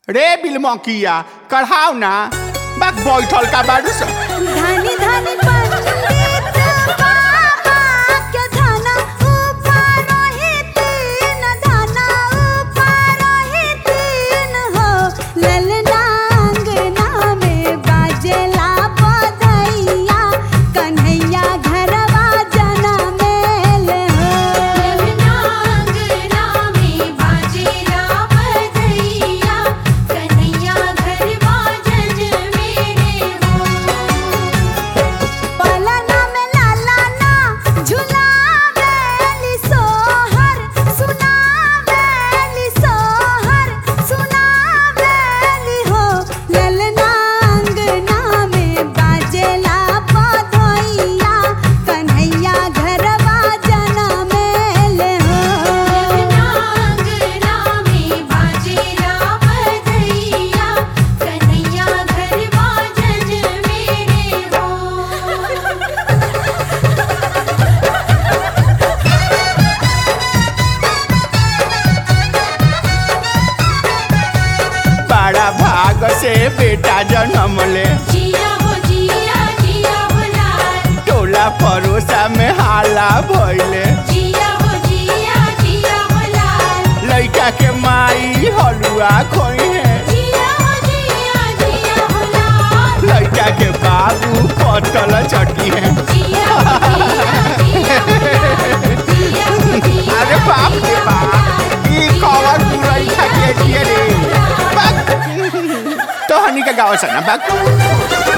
रे बिलमकिया कढ़ाओ ना बाक बैठल का बारू स धनी धनी पंडित बाबा के धना ऊपर ही तीन धना ऊपर ही तीन हो ललना अंगना में बाजेला बधैया कन्हैया घरवा जना मेल हो अंगना में बाजेला बधैया कन्हैया घरवा जज मेरे हो पलना में लाला ना झुलावेली सोहर सुनावेली सोहर सुनावेली हो ललना अंगना में बाजेला बधैया कन्हैया घरवा जना मेल हो अंगना में बाजेला बधैया कन्हैया घरवा जज मेरे हो बड़ा भाग से बेटा जन्म ले जिया हो जिया जिया हो लाल टोला परोसा में हाला भइले जिया हो जिया जिया हो लाल लइका के माई हलुआ खोई है जिया हो जिया जिया हो लाल लइका के बाबू पटल चटी है जिया हो जिया जिया हो लाल जिया हो जिया अरे बाप रे बाप ई कवर पुरई खा के दिए रे बाक तो हनी का गाँव से ना बाक